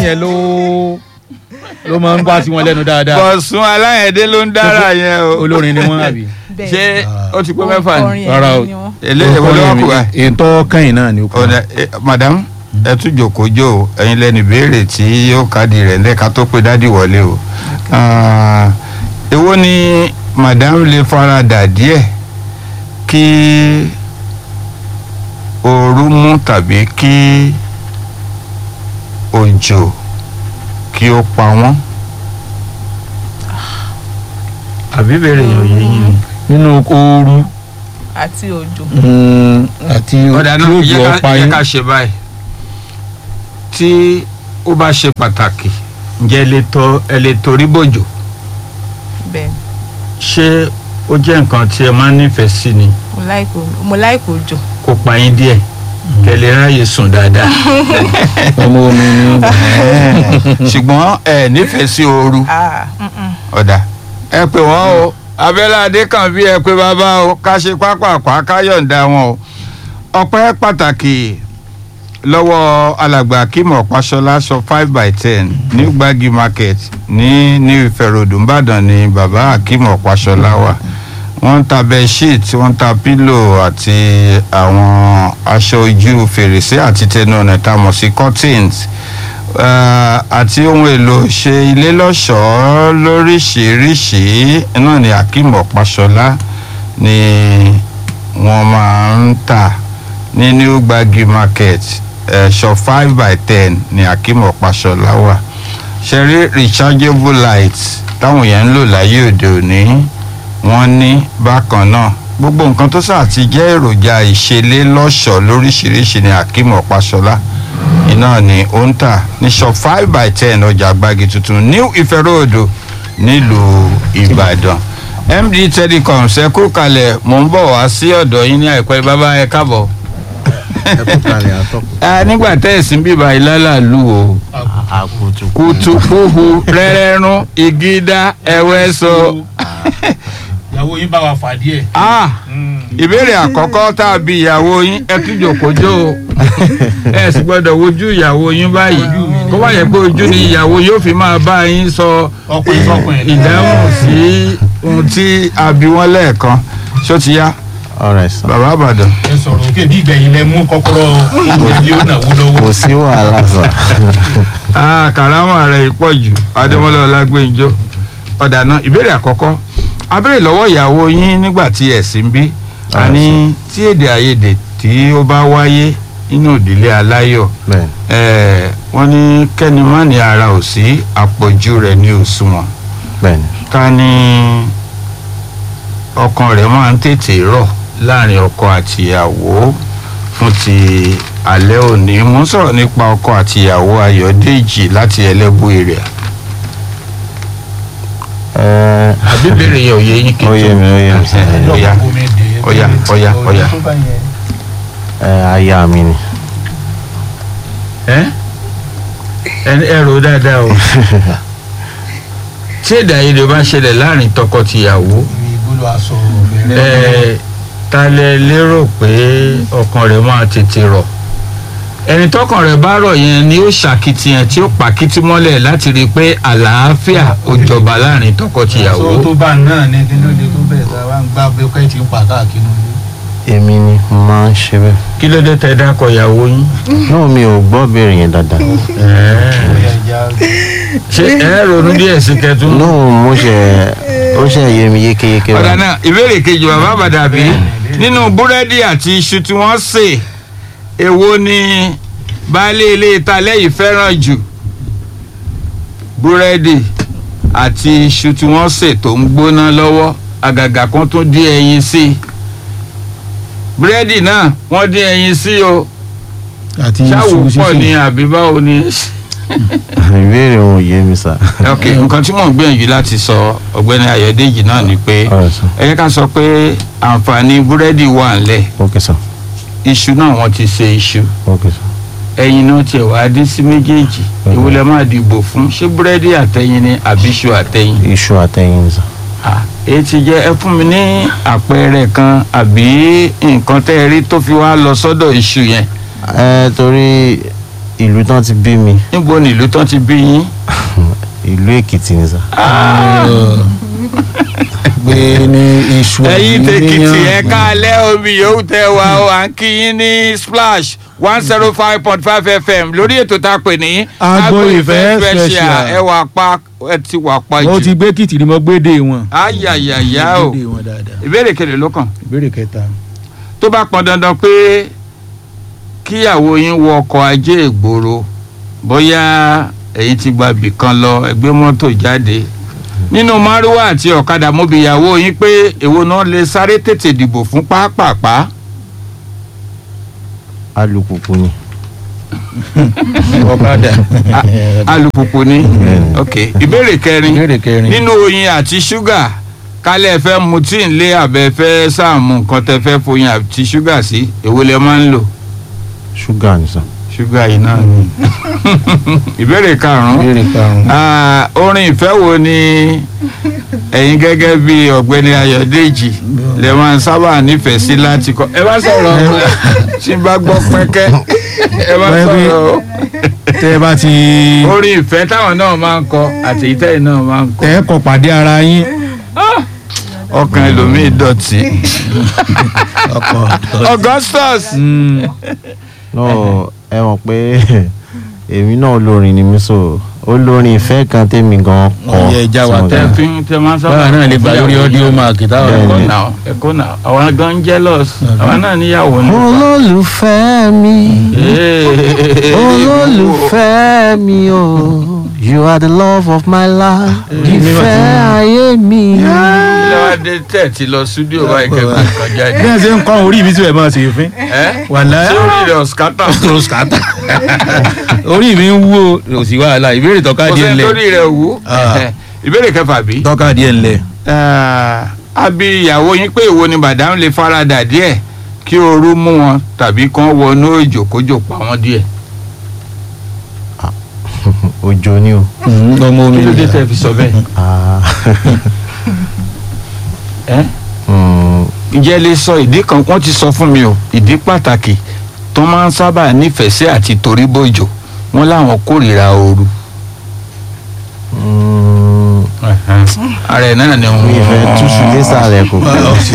yẹn ló ló máa ń wá sí wọn lẹ́nu dáadáa bọ̀sùn aláyẹ̀dẹ́ ló ń dára yẹn o olórin ni wọ́n àbí. ṣé ó ti pé mẹ́fà ni Rárá o. eléyìí wọ́n lọ́wọ́ kù wá. ètò kẹ́yìn náà ni ó kọ́. ọ̀dà eh, madam ẹ tún jòkó jò ó ẹ̀yin lẹ́nu ìbéèrè tí yóò káàdì rẹ̀ lẹ́ka tó pé dádì wọlé o. Ah, èwo ni madam lè faradà díẹ̀ kí ooru mú tàbí kí òjò kí ó pa wọ́n. àbí bèrè yóò yé yín ni. nínú ooru àti òjò. mm, àti ọ̀dà náà tí yẹ òjò ká ọ̀pá yẹ yín. ká ṣe báyìí tí ó bá ṣe pàtàkì ǹjẹ́ ẹ lè tọ ẹ lè torí bòjò bẹ́ẹ̀ ṣé ó jẹ́ nǹkan tí ẹ máa ń nífẹ̀ẹ́ sí ni mo láìkò mo láìkò òjò. kó pa yín díẹ̀ kẹ́ lè ráyè sùn dáadáa. ọmọ omi ni ṣùgbọ́n ẹ nífẹ̀ẹ́ sí ooru Ah, mm-mm. ọ̀dà ẹ pè wọ́n o abẹ́lẹ́ adékànbí ẹ pé bàbá o ká ṣe pápákọ̀ ká yọ̀ǹda wọn o ọpẹ́ pàtàkì lọ́wọ́ alàgbà akímọ̀ pàṣọlá sọ five by ten ní gbági market ní new Ife Road Ìbàdàn ni bàbá akímọ̀ pàṣọlá wà wọ́n ń ta bedsheet wọ́n ń ta pílò àti àwọn aṣọ ojú fèrèsé àti tẹnu ọ̀nà tá a mọ̀ sí curtains Eh, àti ohun èlò ṣe ilé lọ́ṣọ̀ọ́ lóríṣìíríṣìí náà ni akeem ọ̀páṣọlá ni wọ́n máa ń tà ní new gbagi market eh, shop five by ten ni akeem ọ̀páṣọlá wà ṣe rí rechargeable light táwọn yẹn ń lò láyé òde òní wọ́n ní bákan náà gbogbo nǹkan tó sáà ti jẹ́ èròjà ìṣelé lọ́ṣọ̀ọ́ lóríṣìíríṣìí ni akeem ọ̀páṣọlá iná ni ó ń tà ní shop five by ten ọjà àgbàgì tuntun new Ife Road nílùú Ìbàdàn MD Telecom ṣẹ́kù kalẹ̀ mò ń bọ̀ wá sí ọ̀dọ̀ yín ní àìpẹ́ bàbá ẹ káàbọ̀. Ah, nígbà tẹ́ẹ̀sì bíbá ìlàlàlú o akutu kùtùkùhù rẹ́rẹ́rún igídá ẹ̀wẹ́sọ. ìyàwó yín bá wa fà díẹ̀. Ah, ìbéèrè àkọ́kọ́ tá a bi ìyàwó yín ẹ tún jòkójó o ẹ sì gbọ́dọ̀ wojú ìyàwó yín báyìí kó wá yẹ pé ojú ni ìyàwó yóò fi máa bá yín sọ ọkùnrin sọkùnrin. ìdáhùn sí ohun tí a bi wọ́n lẹ́ẹ̀kan ṣó ti yá alright sir bàbá àbàdàn. ẹ sọ̀rọ̀ òkè bí ìgbẹ̀yìn lẹ mú kọ́kọ́rọ́ ilé ó nàwó lọ́wọ́. kò sí wàhálà sir Ah, kàrámà rẹ̀ pọ̀ jù adémọ́lá ọlágbèǹjọ́ ọ̀dà náà ìbéèrè àkọ́kọ́ abéèrè lọ́wọ́ ìyàwó yín nígbà tí ẹ̀ sí ń bí àní tí èdè àìyedè tí ó bá wáyé nínú ìdílé aláyọ̀ bẹ́ẹ̀ eh, wọ́n ní kẹ́ni má ní ara ò sí àpọ̀jù rẹ̀ ní òṣùwọ̀n bẹ́ẹ̀ ni ká ní ọkàn rẹ̀ máa ń tètè rọ̀ láàrin ọkọ àtìyàwó fún ti alẹ́ òní mo ń sọ̀rọ̀ nípa ọkọ àtìyàwó ayọ̀dèjì láti ẹlẹ́bù èrè ẹ àbí bèrè yẹn ò yé yín kí ó yé mi ó yé mi sir Ọya, ọya, ọya, ọya. ẹ aya mi ni ẹ ẹ rò dáadáa o tí èdè àìyedè bá ṣẹlẹ̀ láàrin tọkọ-tìyàwó ìgbólo aṣọ ẹ ta lẹ lérò pé ọkàn rẹ̀ máa tètè rọ̀ ẹni tọkàn rẹ̀ bá rọ̀ yẹn ni ó ṣàkitiyan tí ó pàkítí mọ́lẹ̀ láti rí i pé àlàáfíà ó jọba láàrin tọkọ-tìyàwó. aṣọ tó bá náà ní kí ló dé tó bẹ̀rẹ̀ tá a bá ń gbá bí ọkọ̀ ẹ̀ ti ń pa káàkiri nílé. èmi ni mo máa ń ṣe bẹ́ẹ̀ kí ló dé tẹ dákọ ìyàwó yín. náà mi ò gbọ́ béèrè yẹn dáadáa Ẹ̀ẹ́. Bóyá ìjà ṣé ẹ ronú díẹ̀ sí kẹtù. náà mo ṣe ó ṣe yé mi yékéyéké ọ̀dà báyìí. náà ìbéèrè kejì bàbá àbàdàbí nínú búrẹ́dì àti iṣu tí wọ́n sè èwo ni baálé ilé ìta lẹ́yìn fẹ́ràn jù búrẹ́dì àti iṣu tí wọ́n sè tó ń gbóná lọ́wọ́ àgàgà kan tó dín ẹyin sí i búrẹ́dì náà wọ́n dín ẹyin sí o àti ṣáwó pọ̀ ní àbí báwo ni. ìbéèrè wọn ò yé mi sir. ok nǹkan tí mò ń gbìyànjú láti sọ ọ̀gbẹ́ni ayọ̀dèjì náà ni pé alright sir ẹ yẹ ká sọ pé àǹfààní búrẹ́dì wà ńlẹ̀ ok sir iṣu náà wọ́n ti ṣe iṣu ok sir ẹyin náà tiẹ̀ wá dín sí méjèèjì Mhm. èwo lẹ máa dìbò fún ṣé búrẹ́dì àtẹyin ni àbí iṣu àtẹyin. iṣu àtẹyin sir. Ah, èyí ti jẹ́ ẹ fún mi ní àpẹẹrẹ kan àbí nǹkan tẹ́ ẹ rí tó fi wá lọ sọ́dọ̀ iṣu yẹn. ẹ torí ìlú tán ti bí mi níbo ni ìlú tán ti bí yín ìlú èkìtì ni sà. gbé ní iṣu ẹ̀yin tèkìtì ẹ yíyan. káalẹ́ omi yòówù tẹ wá o à ń kí yín ní splash one zero five point five fm lórí ètò tá a pè ní Agbo Ìfẹ́ Special. ẹ wà pa ẹ ti wà pa ó ti jù gbé kìtì ni mo gbédè wọn. ayayaya o gbédè wọn dáadáa. ìbéèrè kele ló kàn ìbéèrè kẹta. tó bá pọn dandan pé kíyàwó yín wọ ọkọ̀ ajé ìgboro bóyá ẹ̀yin ti gba ibì kan lọ ẹgbẹ́ mọ́tò jáde nínú márúwá àti ọ̀kadà mọ́bìyàwó yín pé èwo náà lè sáré tètè dìbò fún pápápá alùpùpù ni. ọ̀kadà. alùpùpù ni Bẹ́ẹ̀ni. ok ìbéèrè kẹrin ìbéèrè kẹrin. nínú oyin àti ṣúgà kálẹ̀ fẹ́ mu tí ń lé àbẹ̀ fẹ́ sáàmù nǹkan tẹ́ fẹ́ foyin àti ṣúgà sí èwo lẹ máa ń lò ṣúgà ni sà. ṣúgà yìí náà ni ìbéèrè karùn-ún ìbéèrè karùn-ún. Ah, orin ìfẹ́ wo ni ẹ̀yin gẹ́gẹ́ bí ọ̀gbẹ́ni ayọ̀dèjì lè máa ń sábà nífẹ̀ẹ́ sí láti kọ ẹ bá sọ̀rọ̀ o. tí n bá gbọ́ pẹ́kẹ́ ẹ bá Bẹ́ẹ̀ bí- sọ̀rọ̀ o. tẹ ẹ bá ti orin ìfẹ́ táwọn náà máa ń kọ àti ìtẹ́yìn náà máa ń kọ tẹ ẹ kọ pàdé ara yín. ọkàn ẹlòmíì dọ̀tí. ọkọ. augustus no ẹ mọ̀ pé èmi náà olórin ni mí so olórin ìfẹ́ kan tèmi gan kọ. Ó yẹ já wa tí mo tẹ gbà. fi ń tẹ máa ń sábà báwa náà lè gbà lórí audio mark táwọn ẹ̀kọ́ Bẹ́ẹ̀ni. náà ẹ̀kọ́ náà àwọn gan jealous àwọn náà níyàwó ní. olólùfẹ́ mi olólùfẹ́ mi o you are the love of my life ìfẹ́ ayé mi. ilé wa dé tẹ̀ ti lọ studio báyìí kẹ́kọ̀ọ́ kọjá bí ní. ẹ ṣe ń kọ́ orí mi tí ẹ máa ṣe fín. ẹ́ wàlá sórí rẹ̀ ọ̀sìkátà. roscata orí mi ń wú o kò sí wàhálà ìbéèrè tọ́ka kò díẹ̀ sẹ́ni ńlẹ̀ torí rẹ̀ wú. Ah. ìbéèrè kẹfà bí. tọ́ka díẹ̀ ńlẹ̀. àbí ìyàwó yín pé ìwo ni bàdám lè faradà díẹ̀ kí ooru mú wọn tàbí kán wọnú òjò kójò pa wọn díẹ̀. òjò ni o. ọmọ omi kí ló dé tẹ́ fi sọ bẹ́ẹ̀. Ah. ẹ́ Mm, ǹjẹ́ ẹ lè sọ ìdí kan wọ́n ti sọ fún mi o ìdí pàtàkì tó máa ń sábà nífẹ̀ẹ́ sí àti torí bòjò wọ́n láwọn kórìíra ooru. mm, ara ẹ̀ náà ni wọ́n. mi ìfẹ́ túṣu désàlẹ̀ kò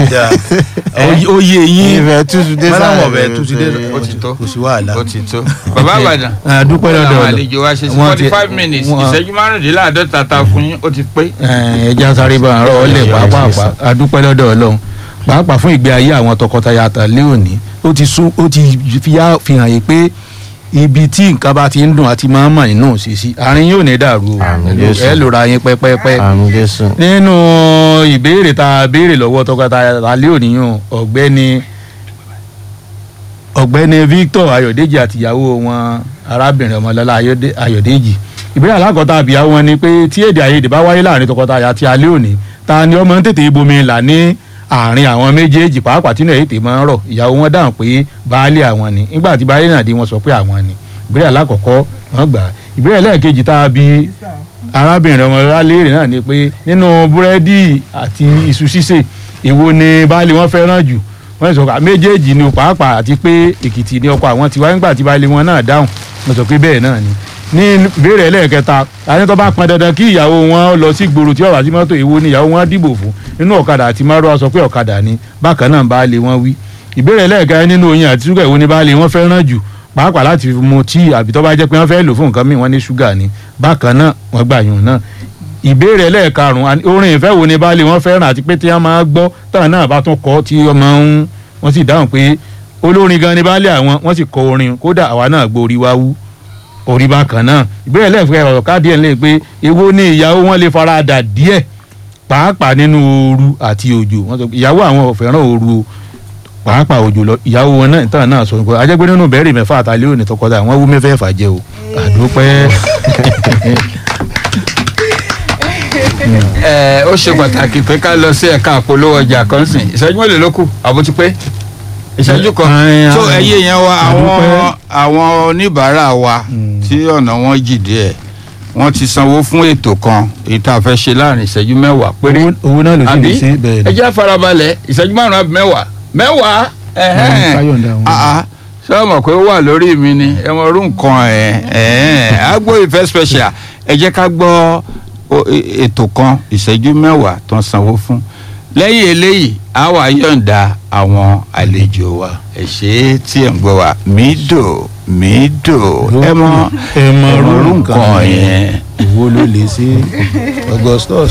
ó yé mi yín ìfẹ́ túṣu désàlẹ̀ Mọ́láwọ̀ bẹ̀ túṣu désàlẹ̀. ó ti tó kò sí wàhálà. ó ti tó. bàbá àbàdàn àdúpẹ́ lọ́dọ̀ àwọn ọ̀dọ̀ àlejò wa ṣe sí Wọ́n forty ti- five minutes wọ́n- ìṣẹ́jú márùndínláàádọ́ta ta fún yín ó ti pé. ẹja sáré bá àárọ̀ ọ̀lẹ̀ Yes, pàápàá yes, àdúpẹ́ lọ́dọ̀ ọlọ́run pàápàá fún ìgbé ayé àwọn tọkọtaya àtàlẹ́ òní ó ti sún ó ti fi yá- fi hàn yín pé ibi tí nǹkan bá ti ń dùn àti máa ń mọ̀ nínú òṣìṣì àárín yóò ní dàrú o Àmín, Ẹ lò- Jésù. ẹ lòra yín pẹ́pẹ́pẹ́ àmì jésù. nínú ìbéèrè tá a béèrè lọ́wọ́ tọkọtaya àtàlẹ́ òní yàn ọ̀gbẹ́ni ọ̀gbẹ́ni Victor Ayọ̀dèjì àtìyàwó wọn arábìnrin ọmọlọ́lá Ayọ̀dé- Ayọ̀dèjì ìbéèrè alákọ̀ọ́ta àbíyàwó wọn ni pé tí èdè àìyedè bá wáyé láàrin tọkọtaya àti alẹ́ òní ta ni ọmọ ń tètè bomi là ní àárín àwọn méjèèjì pàápàá tínú èyí tè máa ń rọ̀ ìyàwó wọn dáhùn pé baálé àwọn ni nígbà tí baálé náà dé wọn sọ pé àwọn ni ìbéèrè alákọ̀ọ́kọ́ wọn gbà á. ìbéèrè lẹ́ẹ̀kejì tá a bí arábìnrin ọmọlọ́lá léèrè náà ni pé nínú búrẹ́dì àti iṣu ṣíṣe èwo ni baálé wọn fẹ́ràn jù wọ́n sọ pé méjèèjì ni pàápàá àti pé èkìtì ni ọkọ àwọn tiwa nígbà tí baálé wọn náà dáhùn wọ́n sọ pé bẹ́ẹ̀ náà ni ní ìbéèrè ẹlẹ́ẹ̀kẹta àti tó bá pọn dandan kí ìyàwó wọn lọ sí gbòòrò tí ọ̀rọ̀ àti mọ́tò èwo ni ìyàwó wọn dìbò fún nínú ọ̀kadà àti márùwá sọ pé ọ̀kadà ni bákan náà baálé wọn wí ìbéèrè ẹlẹ́ẹ̀kẹrin nínú oyin àti ṣúgà èwo ni baálé wọn fẹ́ràn jù pàápàá láti fi mu tíì àbí tó bá jẹ́ pé wọ́n fẹ́ lò fún nǹkan míì wọ́n ní ṣúgà ni bákan náà wọ́n gbà yùn náà ìbéèrè ẹlẹ́ẹ̀karùn-ún àní orin ìfẹ́ wo ni baálé wọn fẹ́ràn àti pé tí wọ́n máa gbọ́ táwọn náà bá tún kọ́ tí wọ́n máa ń wọ́n sì dáhùn pé olórin gan ni baálé àwọn wọ́n sì kọ orin kódà àwa náà gbọ́ orí wá wú orí bákan náà ìbéèrè ẹlẹ́ẹ̀fẹ́ ọ̀rọ̀ káàdì ẹ̀ ń lè pé èwo ni ìyàwó wọn lè fara dà díẹ̀ pàápàá nínú ooru àti òjò wọ́n sọ pé ìyàwó àwọn ò fẹ́ràn ooru o pàápàá òjò lọ ìyàwó wọn náà ìtàn náà sọ pé ajẹ́gbẹ́ nínú bẹ́ẹ̀rì mẹ́fà àtàlẹ́ òní tọkọtaya wọ́n wú mẹ́fẹ̀ẹ́fà jẹ́ o àdúpẹ́ ẹ ó ṣe pàtàkì pé ká lọ sí ẹ̀ka àpolówó ọjà kan sìn ìṣẹ́jú mélòó ló kù àbó ti pé ìṣẹ́jú kan Ẹ, tó ẹ, ẹyẹ yẹn wa àwọn àdúpẹ́. àwọn oníbàárà wa Mm. tí ọ̀nà wọn jì díẹ̀ wọ́n ti sanwó fún ètò kan èyí tá a fẹ́ ṣe láàrin ìṣẹ́jú mẹ́wàá péré owó- owó náà ló sì àbí lè ṣe bẹ́ẹ̀ ẹ ni jẹ́ farabalẹ̀ ìṣẹ́jú márùn-ún àbí mẹ́wàá mẹ́wàá ẹ̀hẹ́n. káyọ̀ǹda wọn. Ah, ah. ṣé o mọ̀ pé ó wà lórí mi ni ẹ mọ orú nǹkan ẹ̀ ẹ̀ agbo ìfẹ́ special ẹ jẹ́ ká gbọ́ o- e- ètò kan ìṣẹ́jú mẹ́wàá tó ń sanwó fún lẹ́yìn eléyìí a wà yọ̀ǹda àwọn àlejò wa ẹ ṣe é tí ẹ̀ ń gbọ́ wa mídò mídò ẹ mọ ẹ mọ ẹ mọ orú orú nǹkan nǹkan yẹn. ìwo ló lè ṣe augustus